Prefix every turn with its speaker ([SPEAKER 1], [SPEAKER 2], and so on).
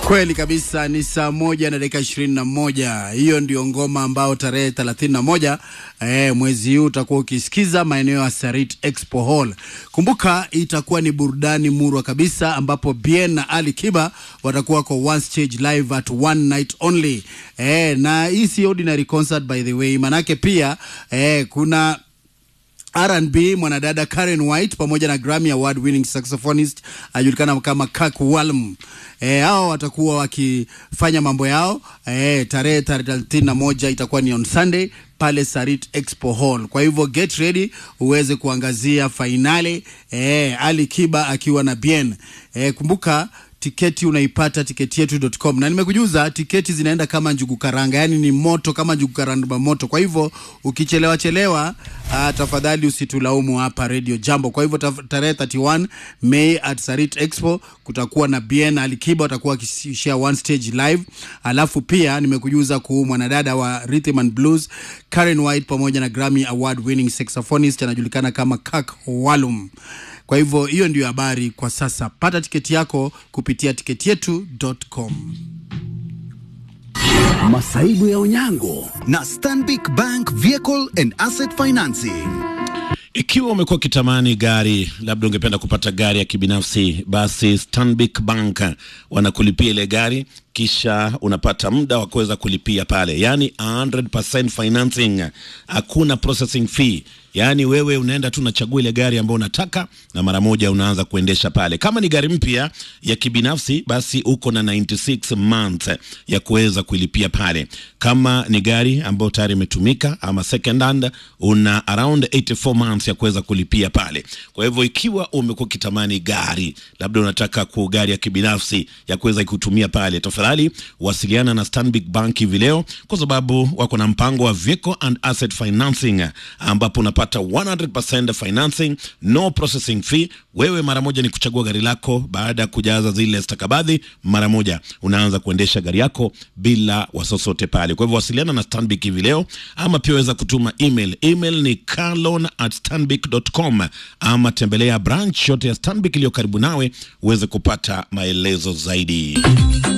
[SPEAKER 1] Kweli kabisa, ni saa moja na dakika ishirini na moja. Hiyo ndio ngoma ambao tarehe thelathini na moja eh, mwezi huu utakuwa ukisikiza maeneo ya Sarit Expo Hall. Kumbuka itakuwa ni burudani murwa kabisa, ambapo Bien na Ali Kiba watakuwa kwa one stage live at one night only eh, na hii si ordinary concert by the way, manake pia eh, kuna R&B mwanadada Karen White pamoja na Grammy Award winning saxophonist anajulikana kama Kak Walm. Eh, hao watakuwa wakifanya mambo yao eh, tarehe thelathini na moja itakuwa ni on Sunday pale Sarit Expo Hall. Kwa hivyo get ready uweze kuangazia fainali eh, Ali Kiba akiwa na Bien. Eh, kumbuka tiketi unaipata tiketi yetu.com, na nimekujuza tiketi zinaenda kama njugu karanga, yani ni moto kama njugu karanga moto. Kwa hivyo ukichelewa chelewa, uh, tafadhali usitulaumu hapa Radio Jambo. Kwa hivyo taf- tarehe 31 Mei at Sarit Expo kutakuwa na Bien Alikiba watakuwa wakishare one stage live, alafu pia nimekujuza kuhusu mwanadada wa rhythm and blues Karen White pamoja na Grammy Award winning saxophonist anajulikana kama Kak Walum. Kwa hivyo hiyo ndio habari kwa sasa. Pata tiketi yako kupitia tiketi yetu.com.
[SPEAKER 2] Masaibu ya Onyango na Stanbic Bank Vehicle and Asset Financing.
[SPEAKER 3] Ikiwa umekuwa ukitamani gari, labda ungependa kupata gari ya kibinafsi, basi Stanbic Bank wanakulipia ile gari, kisha unapata muda wa kuweza kulipia pale, yani 100% financing, hakuna processing fee. Yaani wewe unaenda tu unachagua ile gari ambayo unataka na mara moja unaanza kuendesha pale. Kama ni gari mpya ya kibinafsi, basi uko na 96 months ya kuweza kuilipia pale. Kama ni gari ambayo tayari imetumika ama second hand, una around 84 months ya kuweza kulipia pale. Kwa hivyo ikiwa umekuwa ukitamani gari, labda unataka ku gari ya kibinafsi ya kuweza kutumia pale, tafadhali wasiliana na Stanbic Bank hivi leo, kwa sababu wako na mpango wa vehicle and asset financing ambapo unapata 100% financing, no processing fee. Wewe mara moja ni kuchagua gari lako, baada ya kujaza zile stakabadhi, mara moja unaanza kuendesha gari yako bila wasosote pale. Kwa hivyo wasiliana na Stanbic hivi leo, ama pia waweza kutuma email. Email ni carloan at stanbic.com, ama tembelea branch yote ya Stanbic iliyo karibu nawe uweze kupata maelezo zaidi.